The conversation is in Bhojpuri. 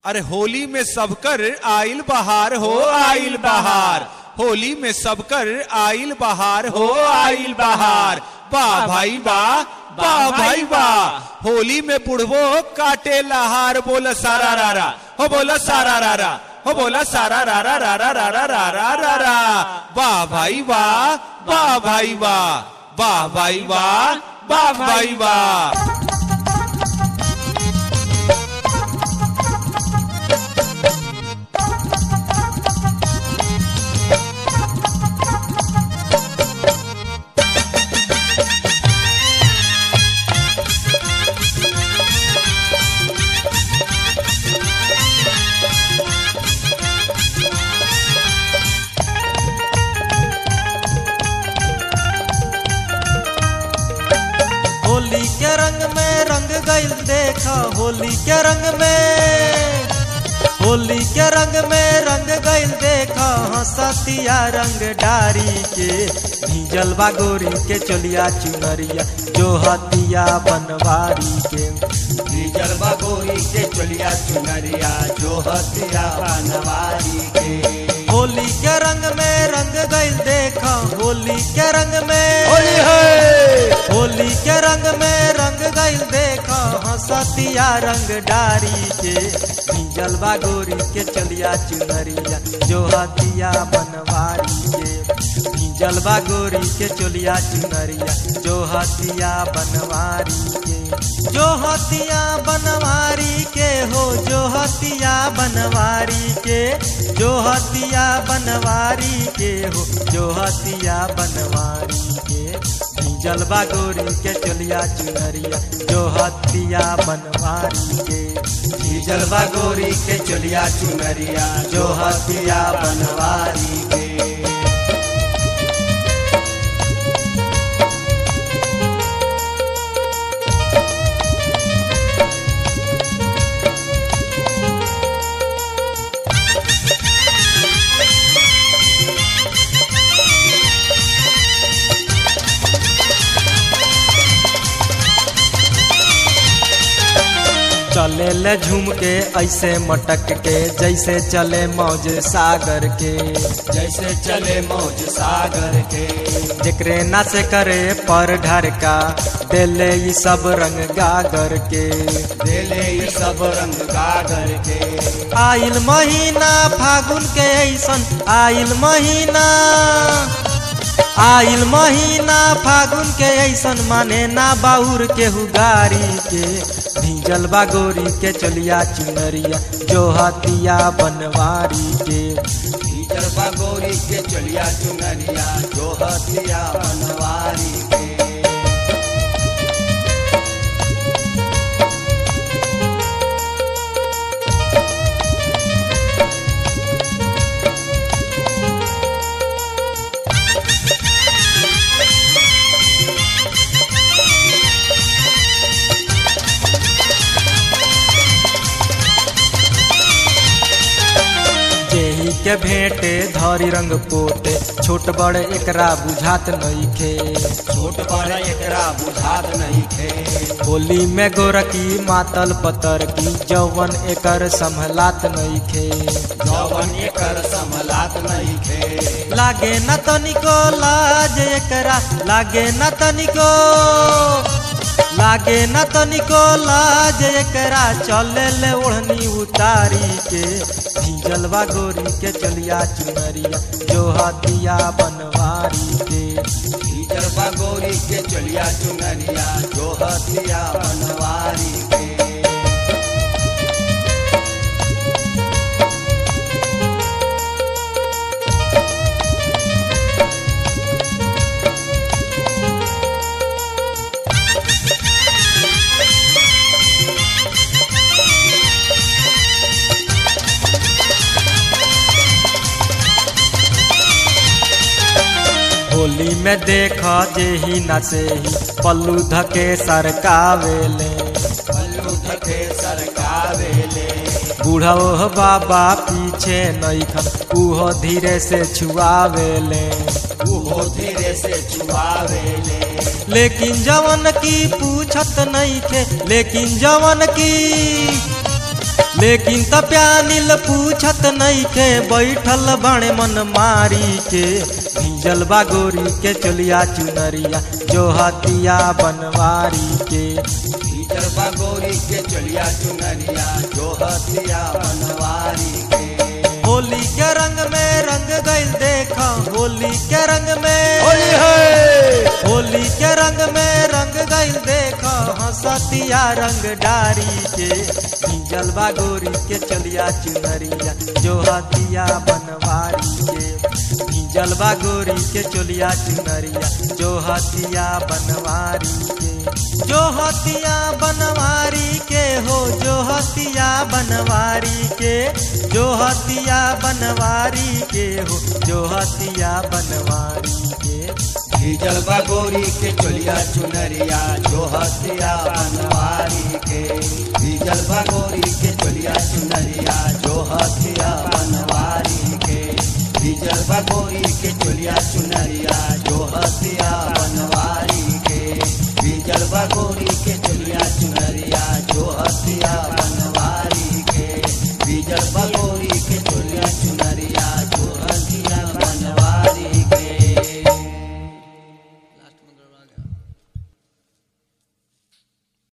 अरे होली में सबकर आइल बहार हो आइल बहार होली में सबकर आइल बहार हो आइल बहार वाह भाई वाह वाह भाई वाह होली में बुढ़वो काटे लहार बोला सारा रारा हो बोला सारा रारा हो बोला सारा रारा रारा रारा रारा रारा वाह भाई वाह वाह भाई वाह वाह भाई वाह वाह भाई वाह होली के रंग में रंग गइल देखा होली के रंग में होली के रंग में रंग गइल देखा हंसतिया रंग डारी के भीजल बा गोरी के चलिया चुनरिया जो हतिया बनवारी के डीजल बगोरी के चलिया चुनरिया जो हथिया बनवारी के होली के रंग में रंग गइल देखा होली के रंग में होली है होली के रंग में रंग गइल देखा हंसतिया रंग डारी के भीजल बा गोरी के चलिया चुनरिया जो हतिया बनवारी के भीजल बा गोरी के चलिया चुनरिया जो हतिया बनवारी के जो हतिया बनवारी के हो जो हतिया बनवारी के जो हतिया बनवारी के हो जो हतिया बनवारी के जलवा गोरी के चलिया चुनरिया जो हतिया बनवारी के डीजल बगोरी के चलिया चुनरिया जो हथिया बनवारी के चले ले झूम के ऐसे मटक के जैसे चले मौज सागर के जैसे चले मौज सागर के जेकरे ना से करे पर ढर का देले ई सब रंग गागर के देले ये सब रंग गागर के आइल महीना फागुन के ऐसन आइल महीना आइल महीना फागुन के ऐसन माने ना बाउर के हुगारी के भीजल बा गोरी के चलिया चुनरिया जो हतिया बनवारी के डीजल बगोरी के चलिया चुनरिया जो हथिया बनवारी के जेही के भेंटे धरी रंग पोते छोट बड़ एकरा बुझात नइखे छोट बड़ एकरा बुझात नहीं थे होली में गोरकी मातल पतर की जौवन एकर संभलात नइखे जवन एकर संभलात नहीं थे लागे न तनिको लाज एकरा लागे न तनिको लागे न तनिको लाज एकरा चले ले ओढ़नी उतारी के भीजलवा गोरी के चलिया चुनरिया जो हतिया बनवारी के डीजल बगोरी के चलिया चुनरिया जो हथिया बनवारी के होली में देख जे ही न से ही पल्लू धके सरकावेले पल्लू धके सरकावेले बूढ़ो बाबा पीछे नईखन उहो धीरे से छुआवेले उहो धीरे से छुआवेले लेकिन जवन की पूछत नहीं थे लेकिन जवन की लेकिन तप्यानिल पूछत नइखे बैठल बड़े मन मारी के भिंजल बा गोरी के चलिया चुनरिया जो हतिया बनवारी के भीतर बा गोरी के चलिया चुनरिया जो हथिया बनवारी के होली के रंग में रंग गइल देखा होली के रंग में होली है होली के रंग में रंग गइल देखा हंसतिया रंग डारी के भिंजल बा गोरी के चलिया चुनरिया जो हतिया बनवारी के भिंजल बा गोरी के चलिया चुनरिया जो हतिया बनवारी के जो हतिया बनवारी के हो जो हतिया बनवारी के जो हतिया बनवारी के हो जो हतिया बनवारी के भीजल बा गोरी के चलिया चुनरिया जो हथिया बनवारी के भीजल बा गोरी के चलिया चुनरिया जो हथिया बनवारी के भीजल बा गोरी के चलिया चुनरिया जो हथिया बनवारी के भीजल बा गोरी के चलिया चुनरिया जो हथिया बनवारी